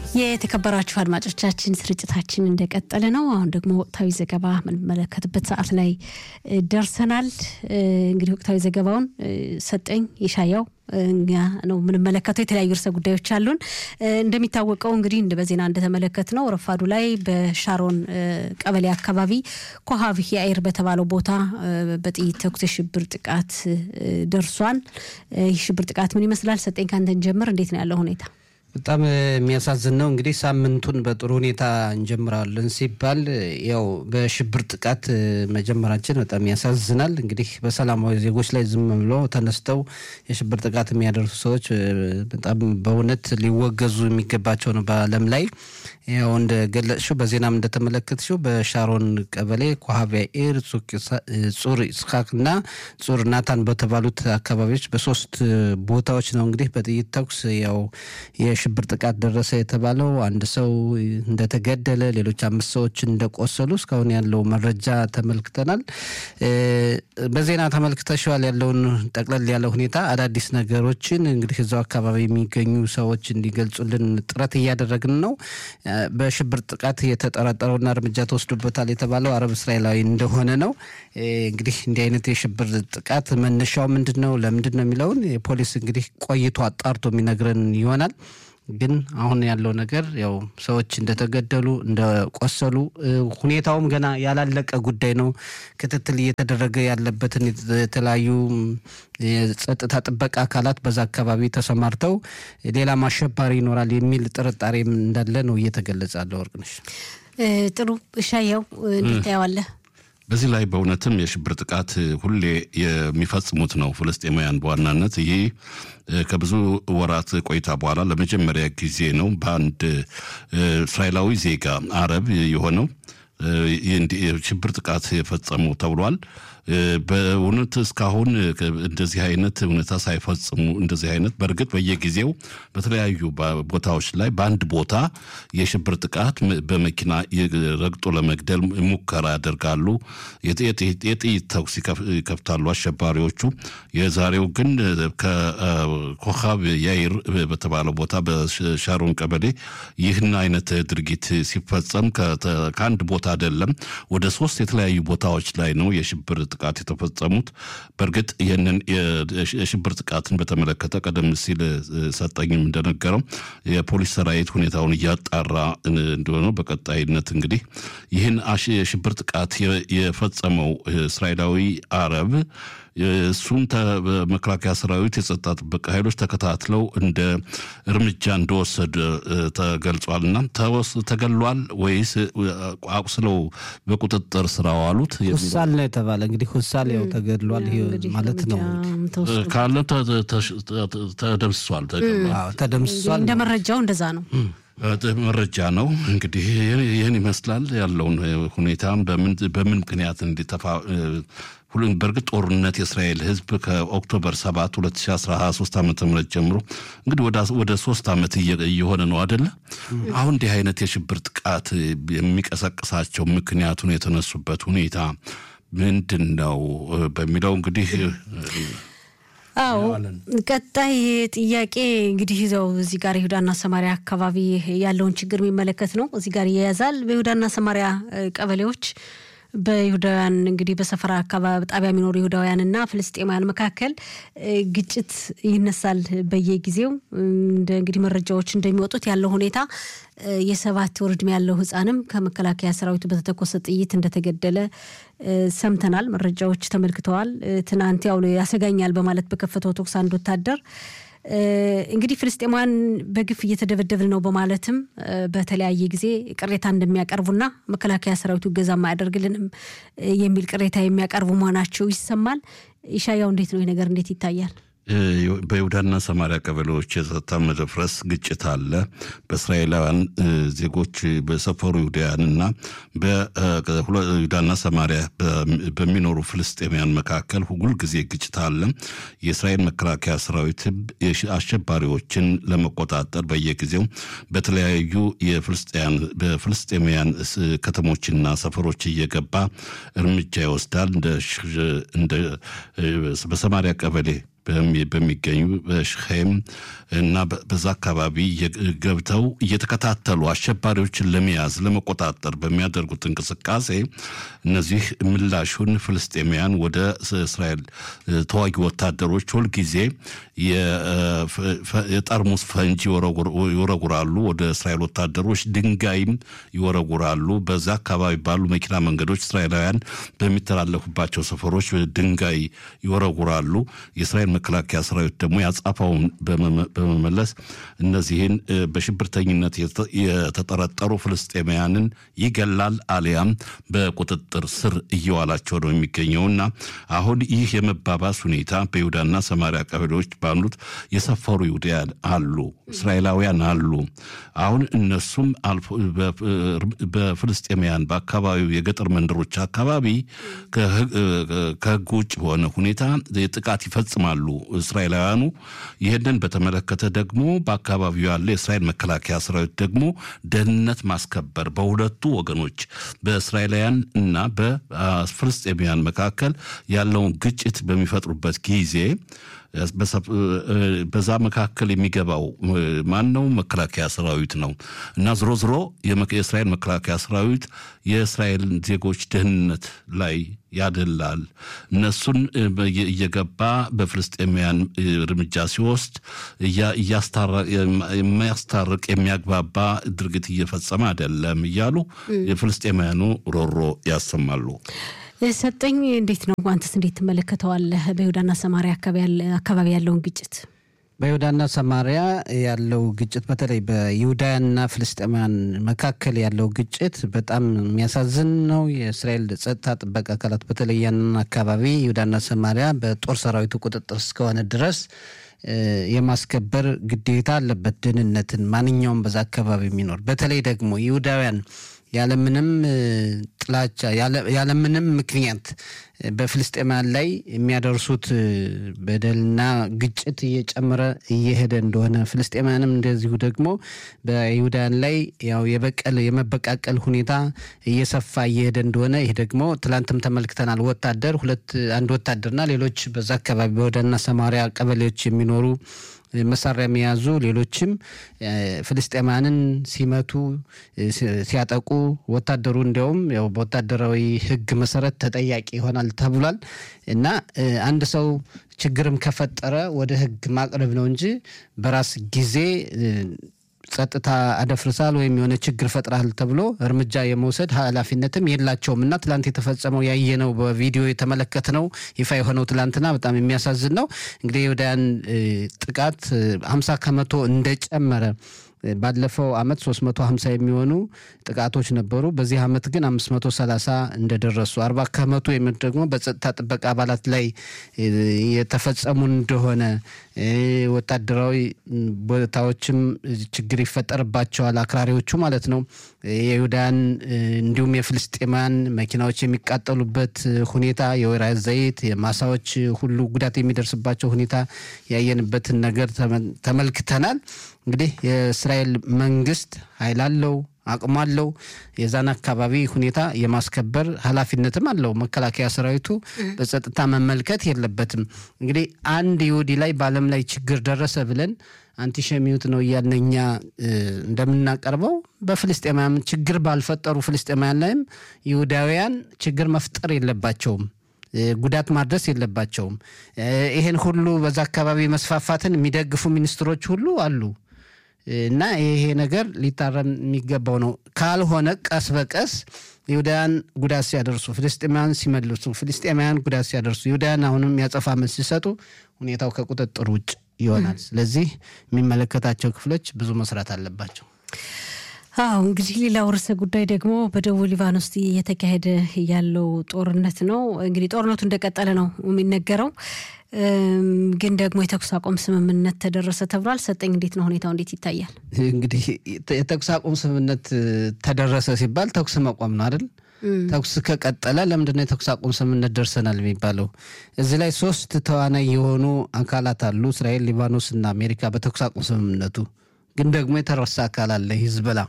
የተከበራችሁ አድማጮቻችን ስርጭታችን እንደቀጠለ ነው። አሁን ደግሞ ወቅታዊ ዘገባ የምንመለከትበት ሰዓት ላይ ደርሰናል። እንግዲህ ወቅታዊ ዘገባውን ሰጠኝ የሻያው እኛ ነው የምንመለከተው። የተለያዩ ርዕሰ ጉዳዮች አሉን። እንደሚታወቀው እንግዲህ በዜና እንደተመለከት ነው ረፋዱ ላይ በሻሮን ቀበሌ አካባቢ ኮሃብ የአይር በተባለው ቦታ በጥይት ተኩስ የሽብር ጥቃት ደርሷል። ይህ ሽብር ጥቃት ምን ይመስላል? ሰጠኝ ካንተን ጀምር። እንዴት ነው ያለው ሁኔታ? በጣም የሚያሳዝን ነው። እንግዲህ ሳምንቱን በጥሩ ሁኔታ እንጀምራለን ሲባል ያው በሽብር ጥቃት መጀመራችን በጣም ያሳዝናል። እንግዲህ በሰላማዊ ዜጎች ላይ ዝም ብሎ ተነስተው የሽብር ጥቃት የሚያደርሱ ሰዎች በጣም በእውነት ሊወገዙ የሚገባቸው ነው። በዓለም ላይ ያው እንደገለጽሽው በዜናም እንደተመለከትሽው በሻሮን ቀበሌ ኮሃቢያ ኤር፣ ጹር ኢስሐቅ እና ጹር ናታን በተባሉት አካባቢዎች በሶስት ቦታዎች ነው እንግዲህ በጥይት ተኩስ ያው የሽብር ጥቃት ደረሰ የተባለው አንድ ሰው እንደተገደለ ሌሎች አምስት ሰዎች እንደቆሰሉ እስካሁን ያለው መረጃ ተመልክተናል። በዜና ተመልክተሸዋል ያለውን ጠቅለል ያለ ሁኔታ አዳዲስ ነገሮችን እንግዲህ እዛው አካባቢ የሚገኙ ሰዎች እንዲገልጹልን ጥረት እያደረግን ነው። በሽብር ጥቃት የተጠረጠረውና እርምጃ ተወስዶበታል የተባለው አረብ እስራኤላዊ እንደሆነ ነው። እንግዲህ እንዲህ አይነት የሽብር ጥቃት መነሻው ምንድን ነው፣ ለምንድን ነው የሚለውን የፖሊስ እንግዲህ ቆይቶ አጣርቶ የሚነግረን ይሆናል። ግን አሁን ያለው ነገር ያው ሰዎች እንደተገደሉ እንደቆሰሉ፣ ሁኔታውም ገና ያላለቀ ጉዳይ ነው። ክትትል እየተደረገ ያለበትን የተለያዩ የጸጥታ ጥበቃ አካላት በዛ አካባቢ ተሰማርተው ሌላም አሸባሪ ይኖራል የሚል ጥርጣሬም እንዳለ ነው እየተገለጸ ያለ። ወርቅነሽ ጥሩ እሻየው እንዴት ታየዋለህ? በዚህ ላይ በእውነትም የሽብር ጥቃት ሁሌ የሚፈጽሙት ነው ፍልስጤማውያን በዋናነት ይሄ ከብዙ ወራት ቆይታ በኋላ ለመጀመሪያ ጊዜ ነው በአንድ እስራኤላዊ ዜጋ አረብ የሆነው ሽብር ጥቃት የፈጸሙ ተብሏል። በእውነት እስካሁን እንደዚህ አይነት እውነታ ሳይፈጽሙ እንደዚህ አይነት በእርግጥ በየጊዜው በተለያዩ ቦታዎች ላይ በአንድ ቦታ የሽብር ጥቃት በመኪና ረግጦ ለመግደል ሙከራ ያደርጋሉ። የጥይት ተኩስ ይከፍታሉ አሸባሪዎቹ። የዛሬው ግን ከኮካብ ያይር በተባለው ቦታ በሻሮን ቀበሌ ይህን አይነት ድርጊት ሲፈጸም ከአንድ ቦታ አይደለም ወደ ሶስት የተለያዩ ቦታዎች ላይ ነው የሽብር ጥቃት የተፈጸሙት። በእርግጥ ይህንን የሽብር ጥቃትን በተመለከተ ቀደም ሲል ሰጠኝም እንደነገረው የፖሊስ ሰራዊት ሁኔታውን እያጣራ እንደሆነ በቀጣይነት እንግዲህ ይህን የሽብር ጥቃት የፈጸመው እስራኤላዊ አረብ እሱን መከላከያ ሰራዊት የጸጥታ ጥበቃ ኃይሎች ተከታትለው እንደ እርምጃ እንደወሰደ ተገልጿል። እና ተገሏል ወይስ አቁስለው በቁጥጥር ስር አዋሉት? ሁሳል ነው የተባለ እንግዲህ ሁሳል ያው ተገድሏል ማለት ነው ካለ ተደምስሷል፣ ተደምስሷል። እንደ መረጃው እንደዛ ነው መረጃ ነው እንግዲህ ይህን ይመስላል ያለውን ሁኔታ በምን ምክንያት እንዲተፋ በእርግጥ ጦርነት የእስራኤል ሕዝብ ከኦክቶበር 7 2013 ዓ ም ጀምሮ እንግዲህ ወደ ሶስት ዓመት እየሆነ ነው አደለ? አሁን እንዲህ አይነት የሽብር ጥቃት የሚቀሰቅሳቸው ምክንያቱን የተነሱበት ሁኔታ ምንድን ነው በሚለው እንግዲህ አዎ ቀጣይ ጥያቄ እንግዲህ ይዘው እዚህ ጋር ይሁዳና ሰማሪያ አካባቢ ያለውን ችግር የሚመለከት ነው። እዚህ ጋር ይያያዛል። በይሁዳና ሰማሪያ ቀበሌዎች በይሁዳውያን እንግዲህ በሰፈራ አካባቢ ጣቢያ የሚኖሩ ይሁዳውያንና ፍልስጤማውያን መካከል ግጭት ይነሳል በየጊዜው። እንደ እንግዲህ መረጃዎች እንደሚወጡት ያለው ሁኔታ የሰባት ወር ዕድሜ ያለው ሕፃንም ከመከላከያ ሰራዊቱ በተተኮሰ ጥይት እንደተገደለ ሰምተናል። መረጃዎች ተመልክተዋል። ትናንት ያው ያሰጋኛል በማለት በከፈተው ተኩስ አንድ ወታደር እንግዲህ ፍልስጤማውያን በግፍ እየተደበደብን ነው በማለትም በተለያየ ጊዜ ቅሬታ እንደሚያቀርቡና መከላከያ ሰራዊቱ እገዛም አያደርግልንም የሚል ቅሬታ የሚያቀርቡ መሆናቸው ይሰማል። ኢሻያው እንዴት ነው ይህ ነገር እንዴት ይታያል? በይሁዳና ሰማሪያ ቀበሌዎች የጸጥታ መደፍረስ ግጭት አለ። በእስራኤላውያን ዜጎች በሰፈሩ ይሁዳውያንና በይሁዳና ሰማሪያ በሚኖሩ ፍልስጤማውያን መካከል ሁል ጊዜ ግጭት አለ። የእስራኤል መከላከያ ሰራዊት አሸባሪዎችን ለመቆጣጠር በየጊዜው በተለያዩ በፍልስጤማውያን ከተሞችና ሰፈሮች እየገባ እርምጃ ይወስዳል። እንደ በሰማሪያ ቀበሌ በሚገኙ በሽኼም እና በዛ አካባቢ ገብተው እየተከታተሉ አሸባሪዎችን ለመያዝ ለመቆጣጠር በሚያደርጉት እንቅስቃሴ እነዚህ ምላሹን ፍልስጤማውያን ወደ እስራኤል ተዋጊ ወታደሮች ሁልጊዜ የጠርሙስ ፈንጂ ይወረጉራሉ። ወደ እስራኤል ወታደሮች ድንጋይም ይወረጉራሉ። በዛ አካባቢ ባሉ መኪና መንገዶች እስራኤላውያን በሚተላለፉባቸው ሰፈሮች ድንጋይ ይወረጉራሉ። የእስራኤል መከላከያ ሰራዊት ደግሞ ያጻፋውን በመመለስ እነዚህን በሽብርተኝነት የተጠረጠሩ ፍልስጤማውያንን ይገላል አሊያም በቁጥጥር ስር እየዋላቸው ነው የሚገኘውና አሁን ይህ የመባባስ ሁኔታ በይሁዳና ሰማሪያ ቀበሌዎች ባሉት የሰፈሩ ይሁዳያን አሉ፣ እስራኤላውያን አሉ። አሁን እነሱም በፍልስጤማውያን በአካባቢው የገጠር መንደሮች አካባቢ ከህግ ውጭ በሆነ ሁኔታ ጥቃት ይፈጽማሉ እስራኤላውያኑ። ይህንን በተመለከተ ደግሞ በአካባቢው ያለ የእስራኤል መከላከያ ሰራዊት ደግሞ ደህንነት ማስከበር በሁለቱ ወገኖች በእስራኤላውያን እና በፍልስጤማውያን መካከል ያለውን ግጭት በሚፈጥሩበት ጊዜ በዛ መካከል የሚገባው ማን ነው? መከላከያ ሰራዊት ነው እና ዝሮ ዝሮ የእስራኤል መከላከያ ሰራዊት የእስራኤል ዜጎች ደህንነት ላይ ያደላል። እነሱን እየገባ በፍልስጤማውያን እርምጃ ሲወስድ የሚያስታርቅ የሚያግባባ ድርጊት እየፈጸመ አይደለም እያሉ የፍልስጤማውያኑ ሮሮ ያሰማሉ። ሰጠኝ እንዴት ነው አንተስ እንዴት ትመለከተዋለህ? በይሁዳና ሰማሪያ አካባቢ ያለውን ግጭት በይሁዳና ሰማሪያ ያለው ግጭት በተለይ በይሁዳውያንና ፍልስጤማውያን መካከል ያለው ግጭት በጣም የሚያሳዝን ነው። የእስራኤል ጸጥታ ጥበቃ አካላት በተለይ ያንን አካባቢ ይሁዳና ሰማሪያ በጦር ሰራዊቱ ቁጥጥር እስከሆነ ድረስ የማስከበር ግዴታ አለበት። ደህንነትን ማንኛውም በዛ አካባቢ የሚኖር በተለይ ደግሞ ይሁዳውያን ያለምንም ጥላቻ ያለምንም ምክንያት በፍልስጤማውያን ላይ የሚያደርሱት በደልና ግጭት እየጨመረ እየሄደ እንደሆነ ፍልስጤማውያንም እንደዚሁ ደግሞ በይሁዳውያን ላይ ያው የበቀል የመበቃቀል ሁኔታ እየሰፋ እየሄደ እንደሆነ ይህ ደግሞ ትላንትም ተመልክተናል። ወታደር ሁለት አንድ ወታደርና ሌሎች በዛ አካባቢ በይሁዳና ሰማሪያ ቀበሌዎች የሚኖሩ መሳሪያ የሚያዙ ሌሎችም ፍልስጤማንን ሲመቱ ሲያጠቁ ወታደሩ እንዲያውም ያው በወታደራዊ ሕግ መሰረት ተጠያቂ ይሆናል ተብሏል እና አንድ ሰው ችግርም ከፈጠረ ወደ ሕግ ማቅረብ ነው እንጂ በራስ ጊዜ ጸጥታ አደፍርሳል ወይም የሆነ ችግር ፈጥራል ተብሎ እርምጃ የመውሰድ ኃላፊነትም የላቸውም እና ትላንት የተፈጸመው ያየነው በቪዲዮ የተመለከትነው ይፋ የሆነው ትላንትና በጣም የሚያሳዝን ነው። እንግዲህ የወዳያን ጥቃት ሀምሳ ከመቶ እንደጨመረ ባለፈው አመት 350 የሚሆኑ ጥቃቶች ነበሩ። በዚህ አመት ግን 530 እንደደረሱ 40 ከመቶ የሚሆኑ ደግሞ በጸጥታ ጥበቃ አባላት ላይ የተፈጸሙ እንደሆነ ወታደራዊ ቦታዎችም ችግር ይፈጠርባቸዋል፣ አክራሪዎቹ ማለት ነው። የይሁዳን እንዲሁም የፍልስጤማን መኪናዎች የሚቃጠሉበት ሁኔታ፣ የወይራ ዘይት የማሳዎች ሁሉ ጉዳት የሚደርስባቸው ሁኔታ ያየንበትን ነገር ተመልክተናል። እንግዲህ የእስራኤል መንግስት ኃይል አለው አቅሙ አለው። የዛን አካባቢ ሁኔታ የማስከበር ኃላፊነትም አለው። መከላከያ ሰራዊቱ በጸጥታ መመልከት የለበትም። እንግዲህ አንድ ይሁዲ ላይ በዓለም ላይ ችግር ደረሰ ብለን አንቲሸሚዩት ነው እያልን እኛ እንደምናቀርበው በፍልስጤማውያን ችግር ባልፈጠሩ ፍልስጤማውያን ላይም ይሁዳውያን ችግር መፍጠር የለባቸውም ጉዳት ማድረስ የለባቸውም። ይህን ሁሉ በዛ አካባቢ መስፋፋትን የሚደግፉ ሚኒስትሮች ሁሉ አሉ እና ይሄ ነገር ሊታረም የሚገባው ነው። ካልሆነ ቀስ በቀስ ይሁዳውያን ጉዳት ሲያደርሱ ፍልስጤማውያን ሲመልሱ፣ ፍልስጤማውያን ጉዳት ሲያደርሱ፣ ይሁዳውያን አሁንም ያጸፋ መልስ ሲሰጡ ሁኔታው ከቁጥጥር ውጭ ይሆናል። ስለዚህ የሚመለከታቸው ክፍሎች ብዙ መስራት አለባቸው። አዎ እንግዲህ ሌላው ርዕሰ ጉዳይ ደግሞ በደቡብ ሊባኖስ እየተካሄደ ያለው ጦርነት ነው። እንግዲህ ጦርነቱ እንደቀጠለ ነው የሚነገረው፣ ግን ደግሞ የተኩስ አቁም ስምምነት ተደረሰ ተብሏል። ሰጠኝ እንዴት ነው ሁኔታው? እንዴት ይታያል? እንግዲህ የተኩስ አቁም ስምምነት ተደረሰ ሲባል ተኩስ መቆም ነው አይደል? ተኩስ ከቀጠለ ለምንድነው የተኩስ አቁም ስምምነት ደርሰናል የሚባለው? እዚህ ላይ ሶስት ተዋናይ የሆኑ አካላት አሉ፣ እስራኤል፣ ሊባኖስ እና አሜሪካ በተኩስ አቁም ስምምነቱ ግን ደግሞ የተረሳ አካል አለ፣ ሂዝቦላ።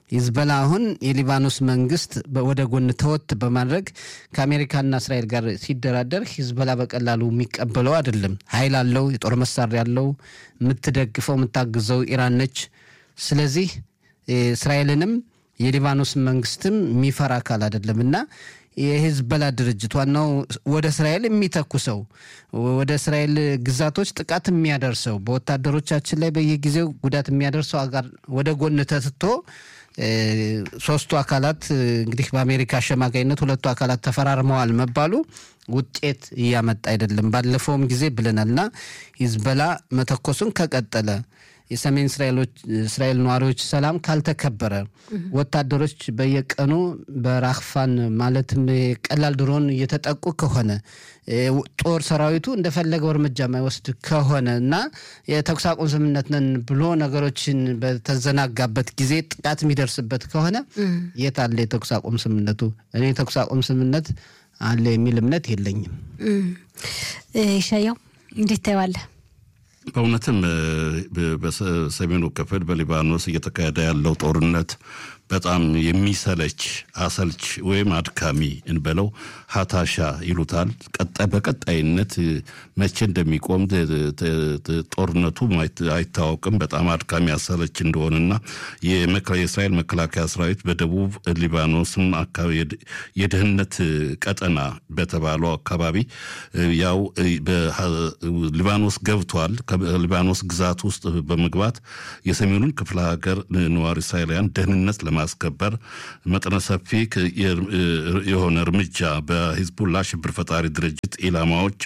ሂዝበላ አሁን የሊባኖስ መንግስት ወደ ጎን ተወት በማድረግ ከአሜሪካና እስራኤል ጋር ሲደራደር ሂዝበላ በቀላሉ የሚቀበለው አይደለም። ኃይል አለው፣ የጦር መሳሪያ አለው። የምትደግፈው የምታግዘው ኢራን ነች። ስለዚህ እስራኤልንም የሊባኖስ መንግስትም የሚፈራ አካል አይደለም እና የሂዝበላ ድርጅት ዋናው ወደ እስራኤል የሚተኩሰው ወደ እስራኤል ግዛቶች ጥቃት የሚያደርሰው በወታደሮቻችን ላይ በየጊዜው ጉዳት የሚያደርሰው አጋር ወደ ጎን ተትቶ ሶስቱ አካላት እንግዲህ በአሜሪካ አሸማጋይነት ሁለቱ አካላት ተፈራርመዋል መባሉ ውጤት እያመጣ አይደለም። ባለፈውም ጊዜ ብለናል እና ሂዝበላ መተኮሱን ከቀጠለ የሰሜን እስራኤል ነዋሪዎች ሰላም ካልተከበረ ወታደሮች በየቀኑ በራክፋን ማለትም ቀላል ድሮን እየተጠቁ ከሆነ ጦር ሰራዊቱ እንደፈለገው እርምጃ የማይወስድ ከሆነ እና የተኩስ አቁም ስምምነት ነን ብሎ ነገሮችን በተዘናጋበት ጊዜ ጥቃት የሚደርስበት ከሆነ የት አለ የተኩስ አቁም ስምምነቱ? እኔ የተኩስ አቁም ስምምነት አለ የሚል እምነት የለኝም። ይሻያው እንዴት ታየዋለህ? በእውነትም በሰሜኑ ክፍል በሊባኖስ እየተካሄደ ያለው ጦርነት በጣም የሚሰለች አሰልች ወይም አድካሚ እንበለው ሀታሻ ይሉታል። ቀጣይ በቀጣይነት መቼ እንደሚቆም ጦርነቱ አይታወቅም። በጣም አድካሚ አሰለች እንደሆነና የእስራኤል መከላከያ ሰራዊት በደቡብ ሊባኖስም አካባቢ የድህነት ቀጠና በተባለው አካባቢ ያው ሊባኖስ ገብቷል። ከሊባኖስ ግዛት ውስጥ በመግባት የሰሜኑን ክፍለ ሀገር ነዋሪ እስራኤላውያን ደህንነት ለማስከበር መጠነ ሰፊ የሆነ እርምጃ በሂዝቡላ ሽብር ፈጣሪ ድርጅት ኢላማዎች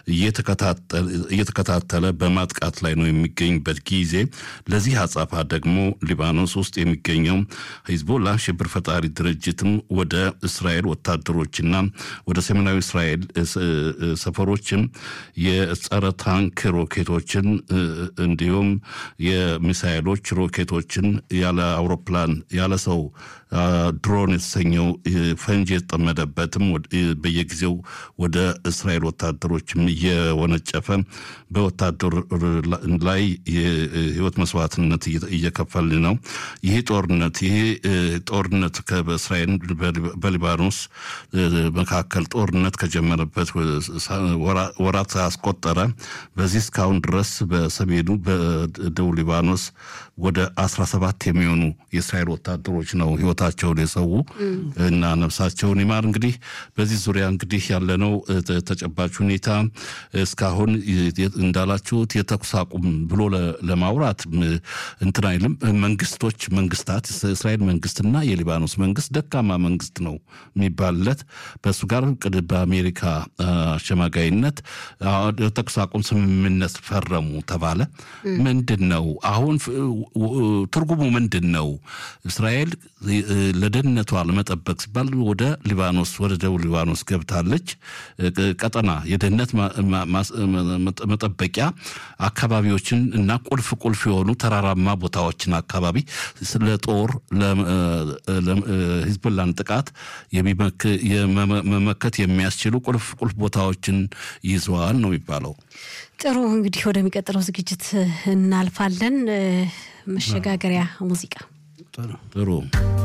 እየተከታተለ በማጥቃት ላይ ነው የሚገኝበት ጊዜ ለዚህ አጻፋ ደግሞ ሊባኖስ ውስጥ የሚገኘው ሂዝቦላ ሽብር ፈጣሪ ድርጅትም ወደ እስራኤል ወታደሮችና ወደ ሰሜናዊ እስራኤል ሰፈሮችም የጸረ ታንክ ሮኬቶችን እንዲሁም የሚሳይሎች ሮኬቶችን ያለ አውሮፕላን ያለ ሰው ድሮን የተሰኘው ፈንጂ የተጠመደበትም በየጊዜው ወደ እስራኤል ወታደሮችም እየወነጨፈ በወታደር ላይ የህይወት መስዋዕትነት እየከፈል ነው። ይህ ጦርነት ይህ ጦርነት በእስራኤል በሊባኖስ መካከል ጦርነት ከጀመረበት ወራት አስቆጠረ። በዚህ እስካሁን ድረስ በሰሜኑ በደቡብ ሊባኖስ ወደ 17 የሚሆኑ የእስራኤል ወታደሮች ነው ህይወታቸውን የሰው እና ነፍሳቸውን ይማር። እንግዲህ በዚህ ዙሪያ እንግዲህ ያለነው ተጨባጭ ሁኔታ እስካሁን እንዳላችሁት የተኩስ አቁም ብሎ ለማውራት እንትን አይልም። መንግስቶች መንግስታት እስራኤል መንግስትና የሊባኖስ መንግስት ደካማ መንግስት ነው የሚባልለት በእሱ ጋር በአሜሪካ አሸማጋይነት የተኩስ አቁም ስምምነት ፈረሙ ተባለ። ምንድን ነው አሁን ትርጉሙ ምንድን ነው? እስራኤል ለደህንነቷ ለመጠበቅ ሲባል ወደ ሊባኖስ ወደ ደቡብ ሊባኖስ ገብታለች። ቀጠና የደህንነት መጠበቂያ አካባቢዎችን እና ቁልፍ ቁልፍ የሆኑ ተራራማ ቦታዎችን አካባቢ ስለ ጦር ሂዝቦላን ጥቃት መመከት የሚያስችሉ ቁልፍ ቁልፍ ቦታዎችን ይዘዋል ነው የሚባለው። ጥሩ እንግዲህ ወደሚቀጥለው ዝግጅት እናልፋለን። መሸጋገሪያ ሙዚቃ ጥሩ